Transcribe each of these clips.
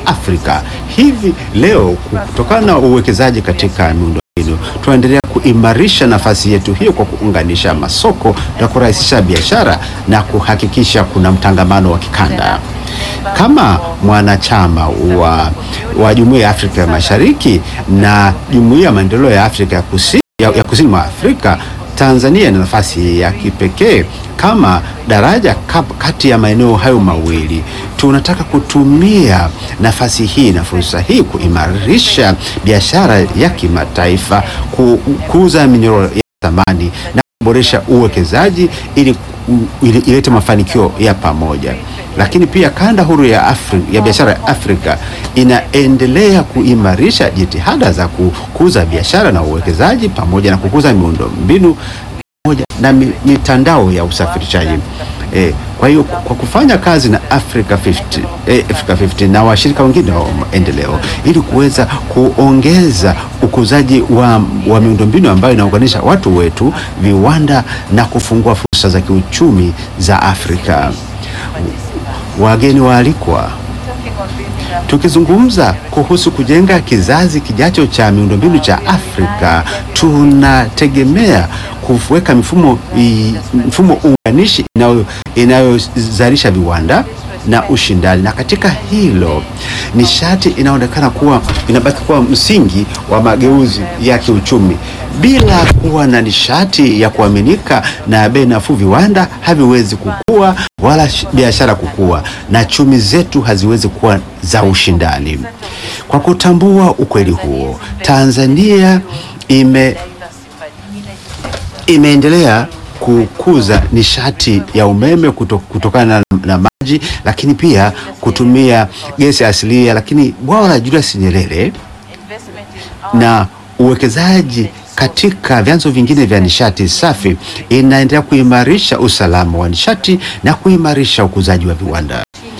Afrika. Hivi leo kutokana na uwekezaji katika miundombinu tunaendelea kuimarisha nafasi yetu hiyo kwa kuunganisha masoko na kurahisisha biashara na kuhakikisha kuna mtangamano wa kikanda. Kama mwanachama wa, wa Jumuiya ya Afrika ya Mashariki na Jumuiya ya Maendeleo ya Afrika ya Kusini, ya, ya Kusini mwa Afrika, Tanzania ina nafasi ya kipekee kama daraja kap- kati ya maeneo hayo mawili. Tunataka kutumia nafasi hii na fursa hii kuimarisha biashara ya kimataifa, ku- kuuza minyororo ya thamani na kuboresha uwekezaji ili ili- ilete mafanikio ya pamoja. Lakini pia kanda huru ya Afrika, ya biashara ya Afrika inaendelea kuimarisha jitihada za kukuza biashara na uwekezaji pamoja na kukuza miundombinu pamoja na mi- mitandao ya usafirishaji. Eh, kwa hiyo kwa kufanya kazi na Africa 50, eh, Africa 50 na washirika wengine wa maendeleo ili kuweza kuongeza ukuzaji wa, wa miundombinu ambayo inaunganisha watu wetu, viwanda na kufungua fursa za kiuchumi za Afrika. Wageni waalikwa, Tukizungumza kuhusu kujenga kizazi kijacho cha miundombinu cha Afrika, tunategemea kuweka mifumo i- mfumo unganishi inayo- inayozalisha viwanda na ushindani, na katika hilo nishati inaonekana kuwa inabaki kuwa msingi wa mageuzi ya kiuchumi. Bila kuwa na nishati ya kuaminika na bei nafuu, viwanda haviwezi kukua wala sh- biashara kukua na chumi zetu haziwezi kuwa za ushindani. Kwa kutambua ukweli huo, Tanzania ime imeendelea kukuza nishati ya umeme kuto, kutokana na, na maji, lakini pia kutumia gesi asilia, lakini bwawa la Julius Nyerere na uwekezaji katika vyanzo vingine vya nishati safi inaendelea kuimarisha usalama wa nishati na kuimarisha ukuzaji wa viwanda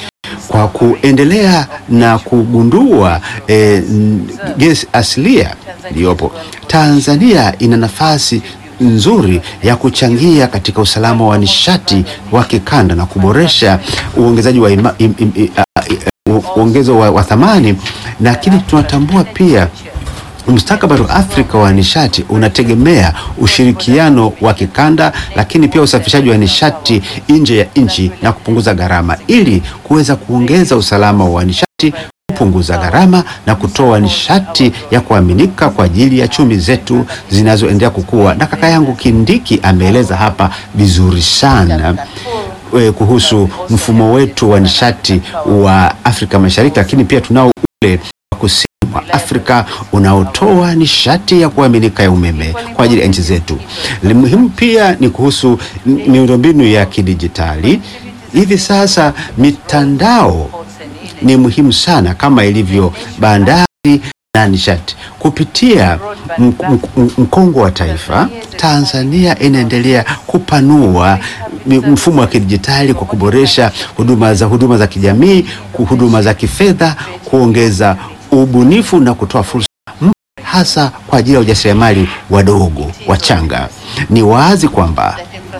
kwa kuendelea na kugundua eh, n- gesi asilia iliyopo Tanzania ina nafasi nzuri ya kuchangia katika usalama wa nishati wa kikanda na kuboresha uongezaji wa ima, im, im, i- a- i- u- uongezo wa, wa thamani, lakini tunatambua pia mustakabali wa Afrika wa nishati unategemea ushirikiano wa kikanda, lakini pia usafirishaji wa nishati nje ya nchi na kupunguza gharama, ili kuweza kuongeza usalama wa nishati, kupunguza gharama na kutoa nishati ya kuaminika kwa ajili ya chumi zetu zinazoendelea kukua. Na kaka yangu Kindiki ameeleza hapa vizuri sana eh, kuhusu mfumo wetu wa nishati wa Afrika Mashariki, lakini pia tunao ule wa kusini mwa Afrika unaotoa nishati ya kuaminika ya umeme kwa ajili ya nchi zetu. Li- Muhimu pia ni kuhusu m- miundombinu ya kidijitali. Hivi sasa mitandao ni muhimu sana kama ilivyo bandari na nishati. Kupitia m- m- mkongo wa taifa, Tanzania inaendelea kupanua mi- mfumo wa kidijitali kwa kuboresha huduma za huduma za kijamii, ku- huduma za kifedha, kuongeza ubunifu na kutoa fursa mpya hasa kwa ajili ya ujasiriamali wadogo wachanga. Ni wazi kwamba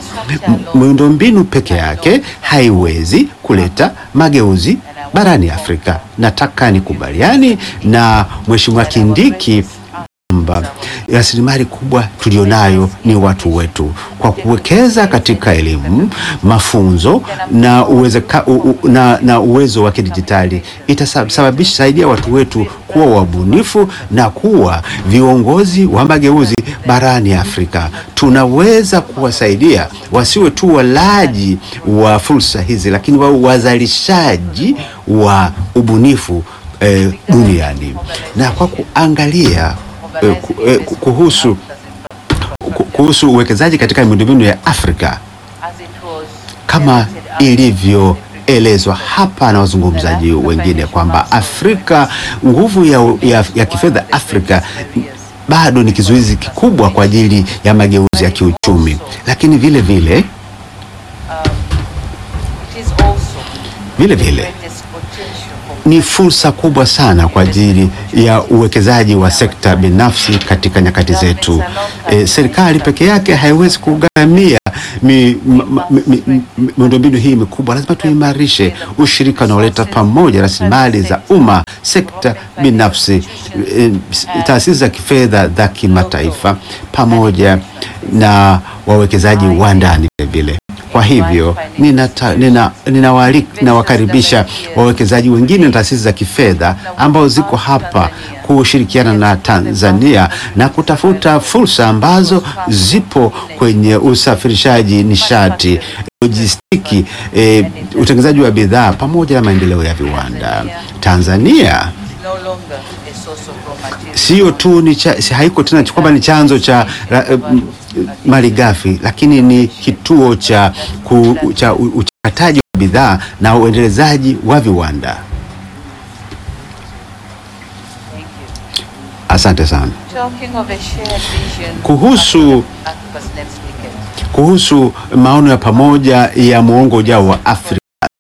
m- miundombinu peke yake haiwezi kuleta mageuzi barani Afrika. Nataka nikubaliani na Mheshimiwa Kindiki kwamba rasilimali kubwa tulionayo ni watu wetu. Kwa kuwekeza katika elimu, mafunzo na, uwezeka, u, u, na, na uwezo wa kidijitali itasababisha saidia watu wetu kuwa wabunifu na kuwa viongozi wa mageuzi barani Afrika. Tunaweza kuwasaidia wasiwe tu walaji wa fursa hizi, lakini wawe wazalishaji wa ubunifu eh, duniani na kwa kuangalia eh, ku- eh, ku- kuhusu ku- kuhusu uwekezaji katika miundombinu ya Afrika kama ilivyoelezwa hapa na wazungumzaji wengine kwamba Afrika, nguvu ya, ya, ya kifedha Afrika bado ni kizuizi kikubwa kwa ajili ya mageuzi ya kiuchumi, lakini vile vile vile vile ni fursa kubwa sana kwa ajili ya uwekezaji wa sekta binafsi katika nyakati zetu. E, serikali peke yake haiwezi kugharamia mi- ma- ma- mi- mi- mi- miundombinu hii mikubwa. Lazima tuimarishe ushirika unaoleta pamoja rasilimali za umma, sekta binafsi, eh, taasisi za kifedha za kimataifa pamoja na wawekezaji wa ndani vilevile. Kwa hivyo ninata- nina- ninawaalika- ninawakaribisha wawekezaji wengine na taasisi za kifedha ambao ziko hapa kushirikiana na Tanzania na kutafuta fursa ambazo zipo kwenye usafirishaji nishati, lojistiki, eh, utengenezaji wa bidhaa pamoja na maendeleo ya viwanda. Tanzania no longer a source of raw materials. sio tu ni cha, si- haiko tena kwamba ni chanzo cha ra- eh, m- malighafi, lakini ni kituo cha, ku, cha u- uchakataji wa bidhaa na uendelezaji wa viwanda. Thank you. Asante sana. Talking of a shared vision Kuhusu- of Africa's next decade. Kuhusu maono ya pamoja ya muongo ujao wa Afrika,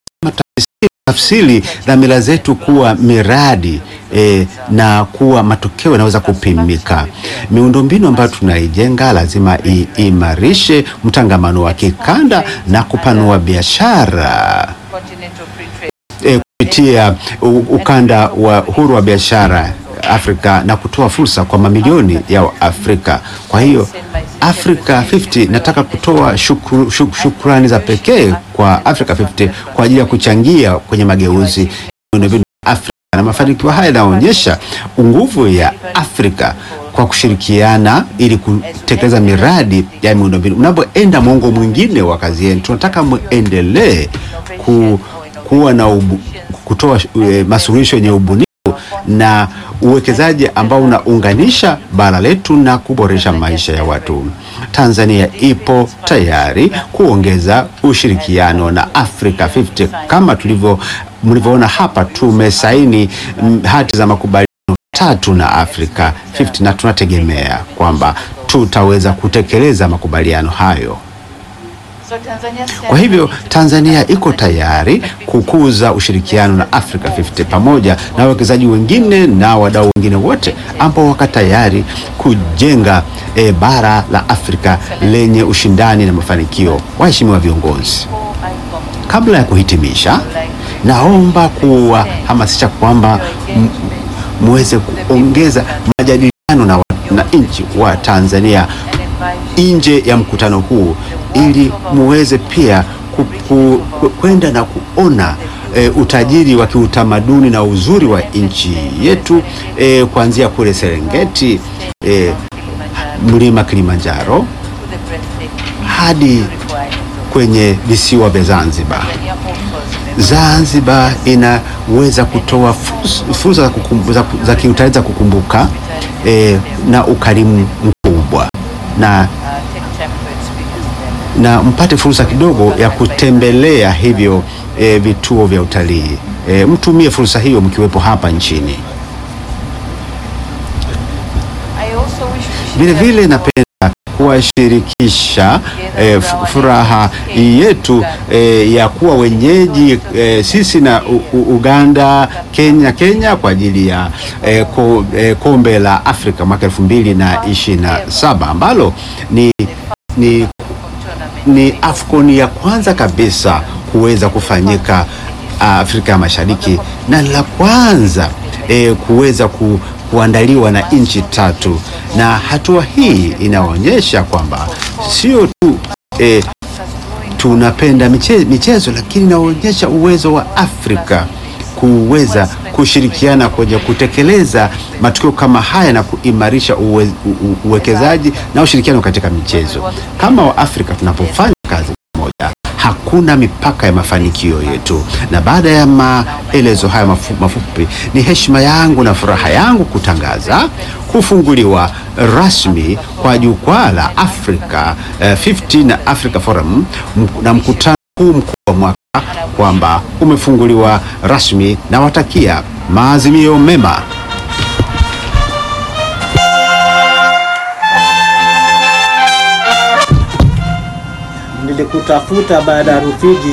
tafsiri dhamira zetu kuwa miradi eh, na kuwa matokeo yanaweza kupimika. Miundombinu ambayo tunaijenga lazima iimarishe mtangamano wa kikanda na kupanua biashara Continental free trade. eh, kupitia u- ukanda wa huru wa biashara Afrika na kutoa fursa kwa mamilioni ya Afrika. Kwa hiyo Africa 50 nataka kutoa shukru, shuk, shukrani za pekee kwa Africa 50 kwa ajili ya kuchangia kwenye mageuzi ya miundombinu ya Afrika na mafanikio haya yanaonyesha nguvu ya Afrika kwa kushirikiana ili kutekeleza miradi ya miundombinu. Mnapoenda mwongo mwingine wa kazi yenu, tunataka muendelee ku, kuwa na ubu, kutoa eh, masuluhisho yenye ubunifu na uwekezaji ambao unaunganisha bara letu na kuboresha maisha ya watu. Tanzania ipo tayari kuongeza ushirikiano na Africa 50 kama tulivyo mlivyoona hapa, tumesaini mm, hati za makubaliano tatu na Africa 50 na tunategemea kwamba tutaweza kutekeleza makubaliano hayo. So Tanzania stands Kwa hivyo ready to Tanzania iko tayari kukuza ushirikiano na Africa 50 pamoja na wawekezaji wengine na wadau wengine wote ambao wako tayari kujenga eh, bara la Afrika lenye ushindani na mafanikio. Waheshimiwa viongozi, Before I conclude, kabla ya kuhitimisha, naomba kuwahamasisha kwamba m- muweze kuongeza majadiliano na, wa- na nchi wa Tanzania and invite nje ya mkutano huu ili muweze pia ku- ku- ku- kwenda na kuona e, utajiri wa kiutamaduni na uzuri wa nchi yetu e, kuanzia kule Serengeti e, mlima Kilimanjaro to the breathtaking hadi required. kwenye visiwa vya Zanzibar. Tanzania offers memorable Zanzibar inaweza kutoa fursa- fursa za, kukumbu- za, ku- za kiutalii za kukumbuka e, na ukarimu mkubwa na uh, take time to experience them. na mpate fursa kidogo ya kutembelea hivyo e, vituo vya utalii e, mtumie fursa hiyo mkiwepo hapa nchini. I also wish to Vile share vile napenda kuwashirikisha e, furaha yetu e, ya kuwa wenyeji e, sisi na u, u, Uganda, Kenya, Kenya kwa ajili ya e, ko, e, kombe la Afrika mwaka elfu mbili na ishirini na saba ambalo ni, ni tournament. ni AFCON ya kwanza kabisa kuweza kufanyika Afrika ya Mashariki na la kwanza e, kuweza ku, kuandaliwa na nchi tatu, na hatua hii inaonyesha kwamba sio tu e, tunapenda michezo, michezo lakini inaonyesha uwezo wa Afrika kuweza kushirikiana kwenye kutekeleza matukio kama haya na kuimarisha uwe, u, u, uwekezaji na ushirikiano katika michezo. Kama Waafrika tunapofanya kazi pamoja, hakuna mipaka ya mafanikio yetu. Na baada ya maelezo haya mafu, mafupi, ni heshima yangu na furaha yangu kutangaza kufunguliwa rasmi kwa jukwaa la Africa eh, 50 na Africa Forum mk- na mkutano huu mkuu wa mwaka kwamba umefunguliwa rasmi na watakia maazimio mema. Nilikutafuta baada ya Rufiji.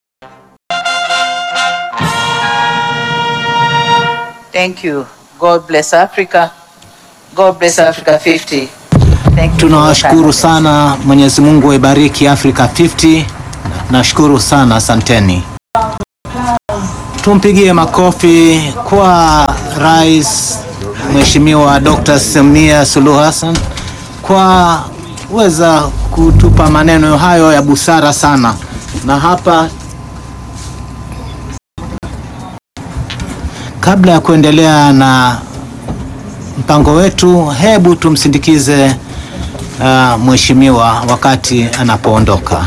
Thank you. God bless Africa. God bless Africa 50. Thank you. Tunawashukuru sana, Mwenyezi Mungu aibariki Africa 50. Nashukuru sana, asanteni. tumpigie makofi kwa Rais Mheshimiwa Dr. Samia Suluhu Hassan kwa weza kutupa maneno hayo ya busara sana, na hapa kabla ya kuendelea na mpango wetu, hebu tumsindikize uh, mheshimiwa wakati anapoondoka.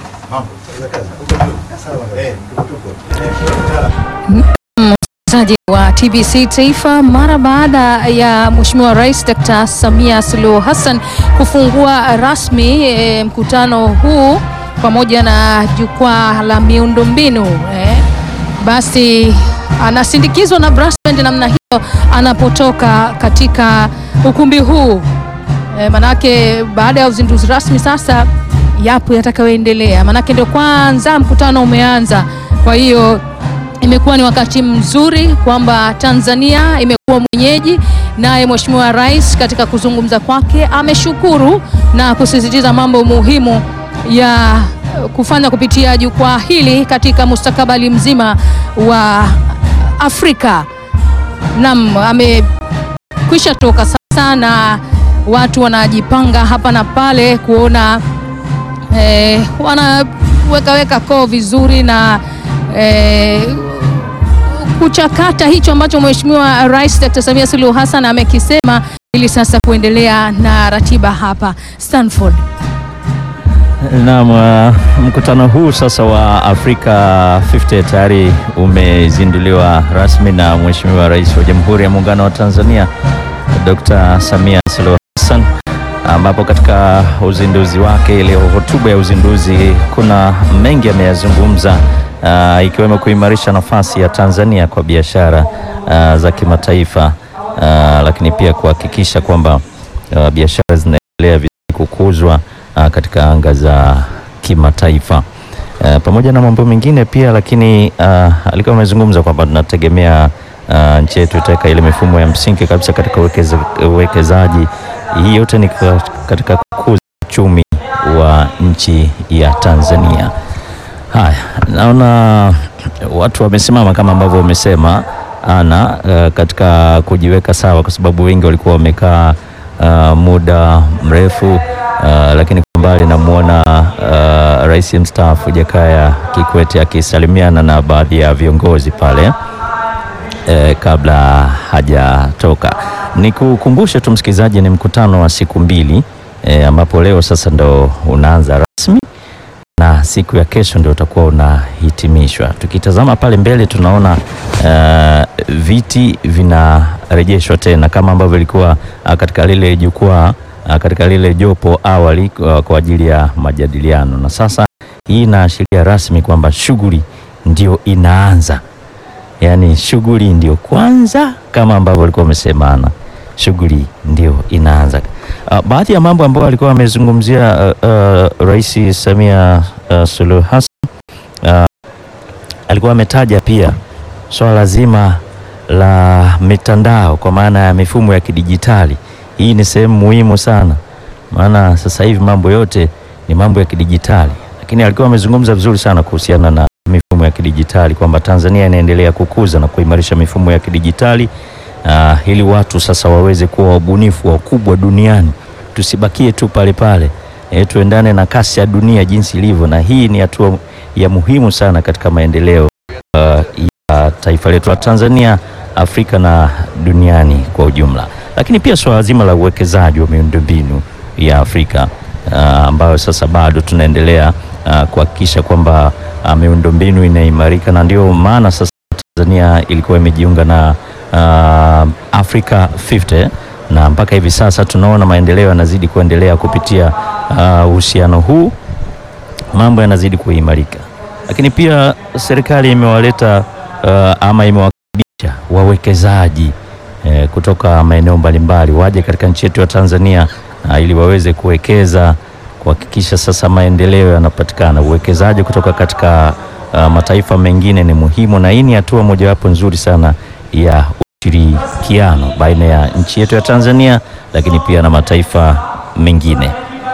Msikilizaji wa TBC Taifa, mara baada ya Mheshimiwa Rais Dr. Samia Suluhu Hassan kufungua rasmi e, mkutano huu pamoja na jukwaa la miundombinu e, basi anasindikizwa na brass band namna hiyo anapotoka katika ukumbi huu e, manake baada ya uzinduzi rasmi sasa yapo yatakayoendelea, manake ndio kwanza mkutano umeanza, kwa hiyo imekuwa ni wakati mzuri kwamba Tanzania imekuwa mwenyeji, naye Mheshimiwa Rais katika kuzungumza kwake ameshukuru na kusisitiza mambo muhimu ya kufanya kupitia jukwaa hili katika mustakabali mzima wa Afrika. Naam, amekwisha toka sasa na watu wanajipanga hapa na pale kuona eh, wanawekaweka koo vizuri na eh, kuchakata hicho ambacho Mheshimiwa Rais Dr. Samia Suluhu Hassan amekisema ili sasa kuendelea na ratiba hapa Stanford. Naam, uh, mkutano huu sasa wa Afrika 50 tayari umezinduliwa rasmi na Mheshimiwa Rais wa Jamhuri ya Muungano wa Tanzania Dr. Samia Suluhu Hassan, ambapo katika uzinduzi wake, ile hotuba ya uzinduzi, kuna mengi ameyazungumza, uh, ikiwemo kuimarisha nafasi ya Tanzania kwa biashara uh, za kimataifa uh, lakini pia kuhakikisha kwamba uh, biashara zinaendelea vizuri kukuzwa uh, katika anga za kimataifa uh, pamoja na mambo mengine pia, lakini uh, alikuwa amezungumza kwamba tunategemea uh, nchi yetu itaweka ile mifumo ya msingi kabisa katika uwekeza, uwekezaji. Hii yote ni ka- katika kukuza uchumi wa nchi ya Tanzania. Haya, naona watu wamesimama kama ambavyo wamesema ana uh, katika kujiweka sawa, kwa sababu wengi walikuwa wamekaa uh, muda mrefu uh, lakini kwa mbali namwona uh, rais mstaafu Jakaya Kikwete akisalimiana na baadhi ya viongozi pale eh, kabla hajatoka. Nikukumbushe tu msikilizaji, ni mkutano wa siku mbili eh, ambapo leo sasa ndo unaanza rasmi na siku ya kesho ndio utakuwa unahitimishwa. Tukitazama pale mbele tunaona uh, viti vinarejeshwa tena kama ambavyo ilikuwa uh, katika lile jukwaa uh, katika lile jopo awali uh, kwa ajili ya majadiliano, na sasa hii inaashiria rasmi kwamba shughuli ndio inaanza, yaani shughuli ndio kwanza, kama ambavyo walikuwa wamesemana, shughuli ndio inaanza. Uh, baadhi ya mambo ambayo alikuwa amezungumzia uh, uh, Rais Samia uh, Suluhu Hassan uh, alikuwa ametaja pia swala zima la mitandao kwa maana ya mifumo ya kidijitali. Hii ni sehemu muhimu sana, maana sasa hivi mambo yote ni mambo ya kidijitali, lakini alikuwa amezungumza vizuri sana kuhusiana na mifumo ya kidijitali kwamba Tanzania inaendelea kukuza na kuimarisha mifumo ya kidijitali uh, ili watu sasa waweze kuwa wabunifu wakubwa duniani, tusibakie tu pale pale e, tuendane na kasi ya dunia jinsi ilivyo, na hii ni hatua ya muhimu sana katika maendeleo uh, ya taifa letu la Tanzania, Afrika na duniani kwa ujumla. Lakini pia swala zima la uwekezaji wa miundombinu ya Afrika uh, ambayo sasa bado tunaendelea uh, kuhakikisha kwamba uh, miundombinu inaimarika, na ndio maana sasa Tanzania ilikuwa imejiunga na uh, Africa 50 na mpaka hivi sasa tunaona maendeleo yanazidi kuendelea kupitia uh, uhusiano huu, mambo yanazidi kuimarika, lakini pia serikali imewaleta uh, ama imewakaribisha wawekezaji eh, kutoka maeneo mbalimbali waje katika nchi yetu ya Tanzania uh, ili waweze kuwekeza kuhakikisha sasa maendeleo yanapatikana. Uwekezaji kutoka katika uh, mataifa mengine ni muhimu, na hii ni hatua mojawapo nzuri sana ya ushirikiano baina ya nchi yetu ya Tanzania, lakini pia na mataifa mengine.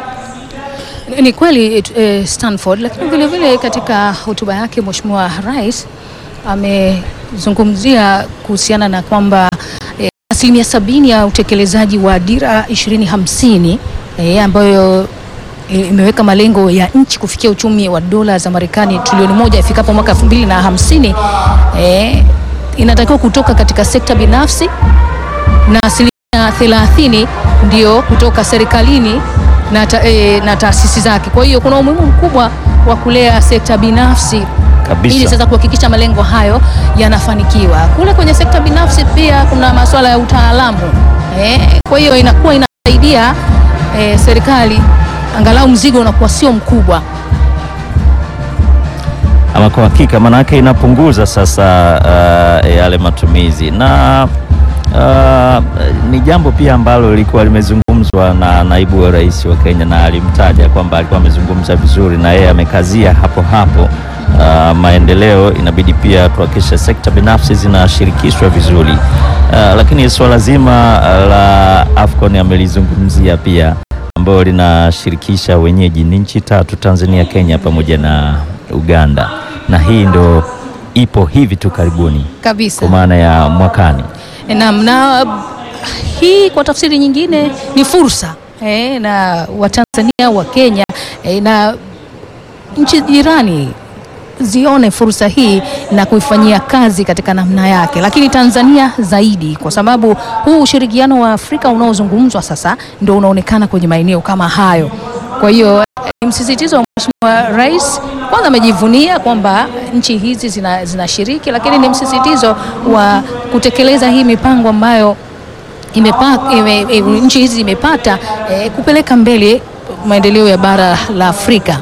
Ni kweli eh, Stanford, lakini vile vile katika hotuba yake Mheshimiwa Rais umezungumzia kuhusiana na kwamba eh, asilimia sabini ya utekelezaji wa dira 2050 eh, ambayo eh, imeweka malengo ya nchi kufikia uchumi wa dola za Marekani trilioni moja ifikapo mwaka 2050 eh, inatakiwa kutoka katika sekta binafsi na asilimia thelathini ndio kutoka serikalini na, ta, e, na taasisi zake. Kwa hiyo kuna umuhimu mkubwa wa kulea sekta binafsi Kabisa. ili sasa kuhakikisha malengo hayo yanafanikiwa. Kule kwenye sekta binafsi pia kuna masuala ya utaalamu eh, kwa hiyo inakuwa inasaidia eh, serikali angalau mzigo unakuwa sio mkubwa. Ama kwa hakika maanake inapunguza sasa uh, yale matumizi na uh, ni jambo pia ambalo lilikuwa limezungumzwa na naibu wa rais wa Kenya na alimtaja kwamba alikuwa amezungumza vizuri na yeye amekazia hapo hapo. Uh, maendeleo inabidi pia tuhakikishe sekta binafsi zinashirikishwa vizuri. Uh, lakini suala zima la AFCON amelizungumzia pia ambayo linashirikisha wenyeji ni nchi tatu Tanzania, Kenya pamoja na Uganda, na hii ndo ipo hivi tu karibuni Kabisa. kwa maana ya mwakani. Naam, na hii kwa tafsiri nyingine ni fursa eh, na Watanzania wa Kenya eh, na nchi jirani zione fursa hii na kuifanyia kazi katika namna yake, lakini Tanzania zaidi, kwa sababu huu ushirikiano wa Afrika unaozungumzwa sasa ndio unaonekana kwenye maeneo kama hayo. Kwa hiyo eh, ni msisitizo wa Mheshimiwa Rais, kwanza amejivunia kwamba nchi hizi zina- zinashiriki, lakini ni msisitizo wa kutekeleza hii mipango ambayo imepa, ime, e, nchi hizi zimepata eh, kupeleka mbele maendeleo ya bara la Afrika.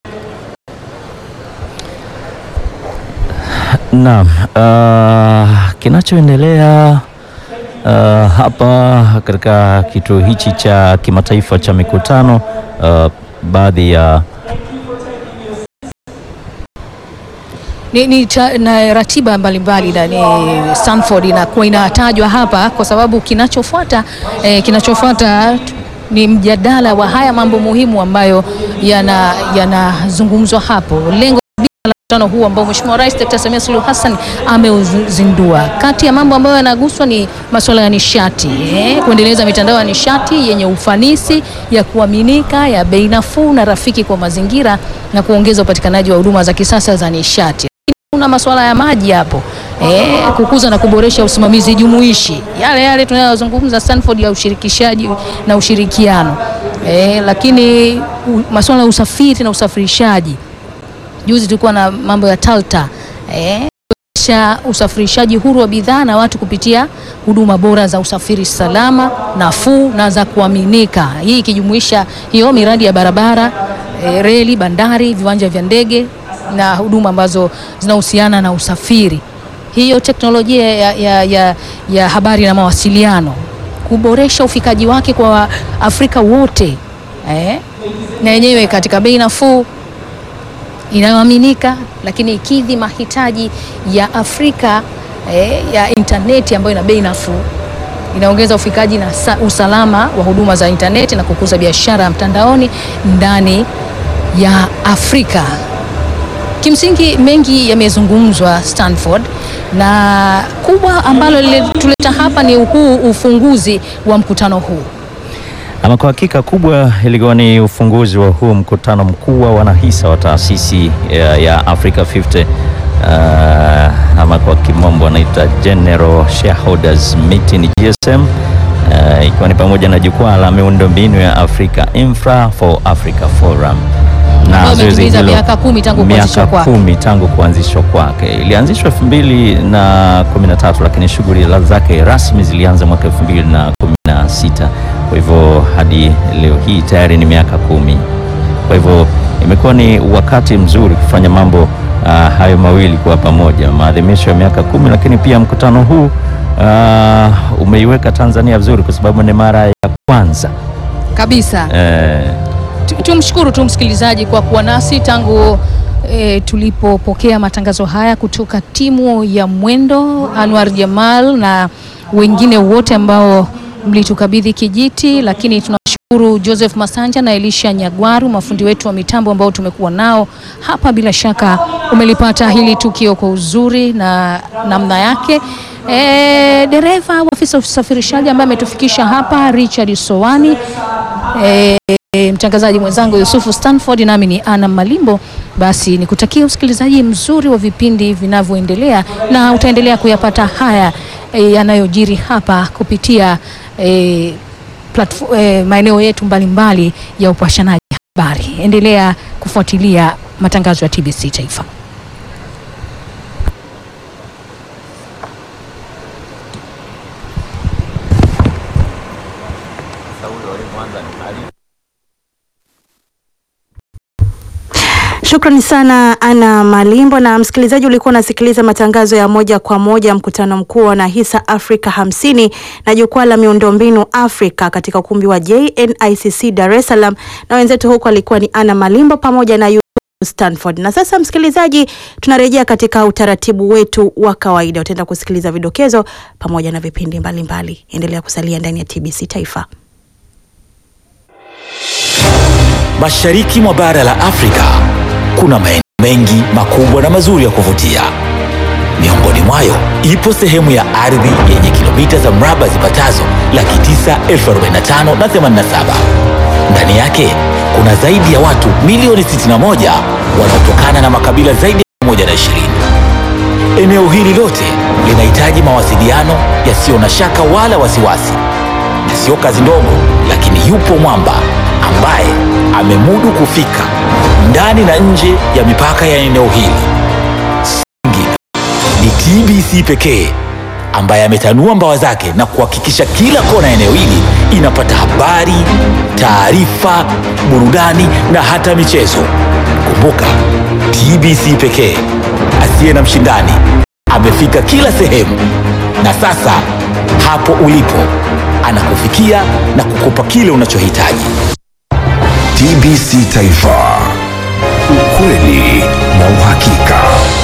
Naam, uh, kinachoendelea uh, hapa katika kituo hichi cha kimataifa cha mikutano uh, baadhi ya ni, ni cha, na ratiba mbalimbali na ni Stanford inakuwa inatajwa hapa kwa sababu kinachofuata eh, kinachofuata t- ni mjadala wa haya mambo muhimu ambayo yana- yanazungumzwa hapo. Lengo la mkutano huu ambao Mheshimiwa Rais Dr. Samia Suluhu Hassan ameuzindua, kati ya mambo ambayo yanaguswa ni masuala ya nishati eh, kuendeleza mitandao ya nishati yenye ufanisi, ya kuaminika, ya bei nafuu na rafiki kwa mazingira na kuongeza upatikanaji wa huduma za kisasa za nishati kuna masuala ya maji hapo eh, kukuza na kuboresha usimamizi jumuishi, yale yale tunayozungumza Stanford ya ushirikishaji na ushirikiano eh, lakini u, masuala ya usafiri na usafirishaji. Juzi tulikuwa na mambo ya Talta eh, kuwezesha usafirishaji huru wa bidhaa na watu kupitia huduma bora za usafiri salama, nafuu na za kuaminika, hii ikijumuisha hiyo miradi ya barabara eh, reli, bandari, viwanja vya ndege na huduma ambazo zinahusiana na usafiri. Hiyo teknolojia ya, ya, ya, ya habari na mawasiliano kuboresha ufikaji wake kwa Afrika wote eh, na yenyewe katika bei nafuu inayoaminika, lakini ikidhi mahitaji ya Afrika eh, ya intaneti ambayo ina bei nafuu inaongeza ufikaji na sa, usalama wa huduma za intaneti na kukuza biashara ya mtandaoni ndani ya Afrika. Kimsingi mengi yamezungumzwa Stanford, na kubwa ambalo lilituleta hapa ni huu ufunguzi wa mkutano huu. Ama kwa hakika kubwa ilikuwa ni ufunguzi wa huu mkutano mkuu wa wanahisa wa taasisi ya, ya Africa 50 uh, ama kwa kimombo anaita General Shareholders Meeting GSM, uh, ikiwa ni pamoja na jukwaa la miundombinu ya Afrika Infra for Africa Forum Ambayo zoezi imetimiza hilo- miaka kumi tangu kuanzishwa miaka kwake. kumi tangu kuanzishwa kwake. Ilianzishwa elfu mbili na kumi na tatu lakini shughuli zake rasmi zilianza mwaka elfu mbili na kumi na sita kwa hivyo hadi leo hii tayari ni miaka kumi. Kwa hivyo imekuwa ni wakati mzuri kufanya mambo ah, hayo mawili kwa pamoja, maadhimisho ya miaka kumi, lakini pia mkutano huu ah, umeiweka Tanzania vizuri kwa sababu ni mara ya kwanza Kabisa. eh, Tu- Tumshukuru tu msikilizaji kwa kuwa nasi tangu e, tulipopokea matangazo haya kutoka timu ya Mwendo, Anwar Jamal na wengine wote ambao mlitukabidhi kijiti, lakini tunawashukuru Uru Joseph Masanja na Elisha Nyagwaru, mafundi wetu wa mitambo ambao tumekuwa nao hapa. Bila shaka umelipata hili tukio kwa uzuri na namna yake. E, dereva wa afisa usafirishaji ambaye ametufikisha hapa Richard Sowani, e, mtangazaji mwenzangu Yusufu Stanford, nami ni Ana Malimbo. Basi nikutakia usikilizaji mzuri wa vipindi vinavyoendelea, na utaendelea kuyapata haya e, yanayojiri hapa kupitia e, platform, eh, maeneo yetu mbalimbali ya upashanaji habari. Endelea kufuatilia matangazo ya TBC Taifa. Shukrani sana Ana Malimbo. Na msikilizaji, ulikuwa unasikiliza matangazo ya moja kwa moja mkutano mkuu wa Nahisa Afrika hamsini na jukwaa la miundombinu Afrika katika ukumbi wa JNICC Dar es Salaam, na wenzetu huko alikuwa ni Ana Malimbo pamoja na Yusuf Stanford. Na sasa msikilizaji, tunarejea katika utaratibu wetu wa kawaida. Utaenda kusikiliza vidokezo pamoja na vipindi mbalimbali mbali. Endelea kusalia ndani ya TBC Taifa. Mashariki mwa bara la Afrika kuna maeneo mengi makubwa na mazuri ya kuvutia. Miongoni mwayo ipo sehemu ya ardhi yenye kilomita za mraba zipatazo laki tisa elfu arobaini na tano na themanini na saba. Ndani yake kuna zaidi ya watu milioni 61 wanaotokana na makabila zaidi ya 120. Eneo hili lote linahitaji mawasiliano yasiyo na shaka wala wasiwasi, na sio kazi ndogo, lakini yupo mwamba ambaye amemudu kufika ndani na nje ya mipaka ya eneo hili. Singine ni TBC pekee ambaye ametanua mbawa zake na kuhakikisha kila kona ya eneo hili inapata habari, taarifa, burudani na hata michezo. Kumbuka, TBC pekee asiye na mshindani amefika kila sehemu, na sasa hapo ulipo anakufikia na kukupa kile unachohitaji. TBC Taifa, ukweli na uhakika.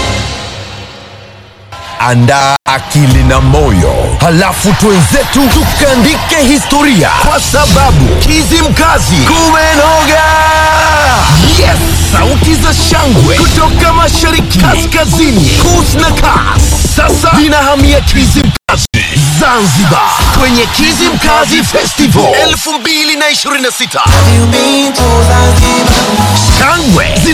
Andaa akili na moyo, halafu twenzetu tukaandike historia, kwa sababu Kizimkazi kumenoga. Yes, sauti za shangwe kutoka mashariki, kaskazini, kus na kas, sasa zinahamia Kizimkazi Zanzibar, kwenye Kizimkazi Festival 2026 shangwe zina